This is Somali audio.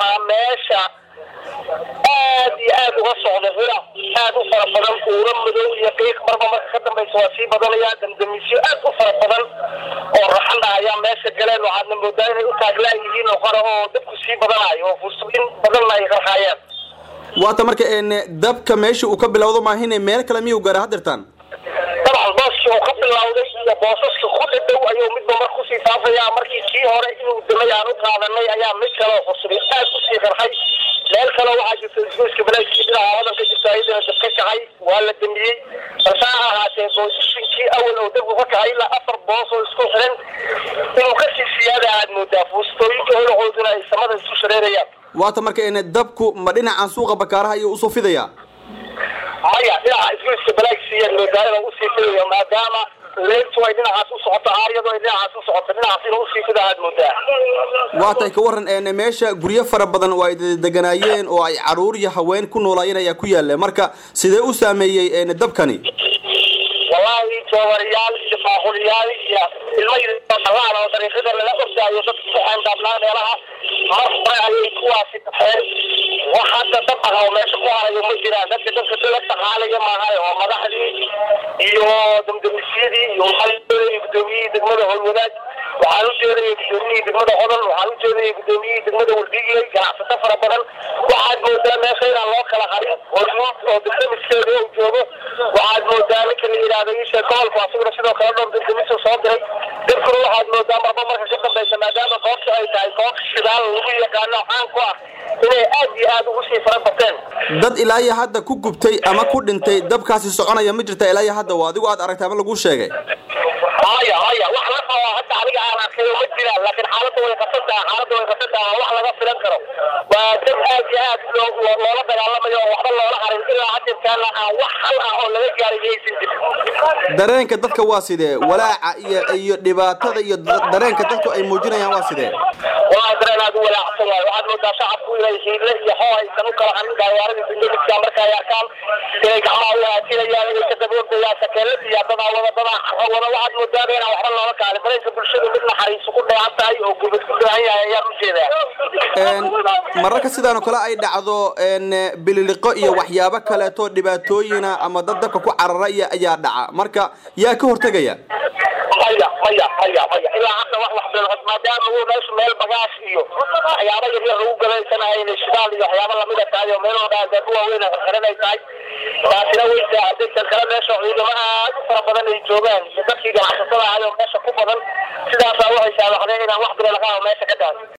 waxaa meesha aad iyo aad uga socda hira aad u fara badan uura madow iyo qiiq marba marka ka dambaysa waa sii badanaya damdamisyo aad u fara badan oo raxan ah ayaa meesha galeen waxaadna moodaa inay u taaglaan yihiin oo qore oo dabku sii badanayo oo fursooyin badanna ay qarxaayaan waata marka dabka meesha uu ka bilowdo maahine meel kale miyuu gaara hadirtaan dabcan booskii uu ka bilowday iyo boosaska ku dhadhow ayuu midba mar kusii faafaya markii kii hore inuu damay aan u qaadanay ayaa mid kale cusubay aad usii qarxay meel kale waxaa jirta isgoyska balaaskii dhinaca hodan ka jirta ayadana dab ka kacay waa la damiyey balse ha ahaatee boosishinkii awal oo dabku ka kacay ilaa afar boos oo isku xiran inuu kasii siyaada aad moodaa fuustooyinka holacooduna ay samada isku shareerayaan waata marka dabku ma dhinacan suuqa bakaaraha ayuu usoo fidaya maya dhinaca isgoyska balaagsiiya moodaa inuu usii fidayo maadaama leegtu ay dhinacaas u socoto aaryadu ay dhinacaas u socoto dhinacaas inuu usii fida aad moodaa waatay ka waran meesha guryo fara badan oo ay deganaayeen oo ay caruur iyo haween ku noolaayeen ayaa ku yaala marka sidee u saameeyey dabkani wallaahi joobariyaal iyo baaquliyaal iyo ilmo yalaan oo dariiqada lala ordaayo dadka ku xeendaablaa meelaha mar hore ayay kuwaasi dhafeen wax hadda dab ah oo meesha ku harayo ma jiraan dadka dadka dala dhaqaalaya maahay oo madaxdii iyo damdamisyadii iyo waxaa ujeedaya gudoomiyihii degmada howlwadaag waxaan u jeedaya gudoomiyihii degmada hodol waxaan u jeedaya gudoomiyihii degmada wardhiigley ganacsato fara badan waxaad moodaa meesha inaan loo kala harin hormuud oo damdamiskeeda uu joogo waxaad moodaa ninka la yidhaahdo isha gobolku asaguna sidoo kale dhowr damdamiso soo diray dadkuna waxaad moodaa marba marka ka dambaysa maadaama goobta ay tahay goob shidaal lagu yaqaano caan ku ah inay aad iyo aad ugu sii fara bateen dad ilaa iyo hadda ku gubtay ama ku dhintay dabkaasi soconaya ma jirta ilaa iyo hadda waa adigu aad aragtay ama laguu sheegay maya maya wax la qabo hadda aniga aan arkayo ma jiraan laakiin xaaladda way qasan tahay xaaladda way qasan tahay wax laga filan karo waa dad aad iyo aad loola dagaalamayo oo waxba loola harin ilaa hadirkaana aan wax hal ah oo laga gaaray yaysan jirin dareenka dadka waa sidee walaaca iyo iyo dhibaatada iyo dareenka dadku ay muujinayaan waa sidee wallahi dareen aad u walaacsan waayo waxaad moodaa shacabku inay hiile iyo hoo aysan u kala harin gaawaarada dindamidka marka ay arkaan inay gacmaha u haatinayaan inay ka daboordayaan sakeelad iyo dadaa wada dadaa wada waxaad moodaa inaan waxba loola kaalin dareenka bulshadu mid naxariisu ku dheehan tahay oo gubad ku dheehan yahay ayaan u jeedaa mararka sidaan oo kale ay dhacdo bililiqo iyo waxyaabo kaleeto dhibaatooyina ama dad dabka ku carara iyo ayaa dhaca marka yaa ka hortegaya maya maya maya maya ilaa hadda wax wax bil maadaama uu meeshu meel bagaash iyo waxyaabo yar yar lagu galaysanahay inay shidaal iyo waxyaabo lamida tahay oo meel walba dad waaweyn xiran ay tahay taasina way saacaday tan kale meesha ciidamo aad u fara badan ay joogaan iyo dadkii ganacsatada ahay oo meesha ku badan sidaasaa waxay saamaxdeen inaan wax bil laga meesha ka dhaafin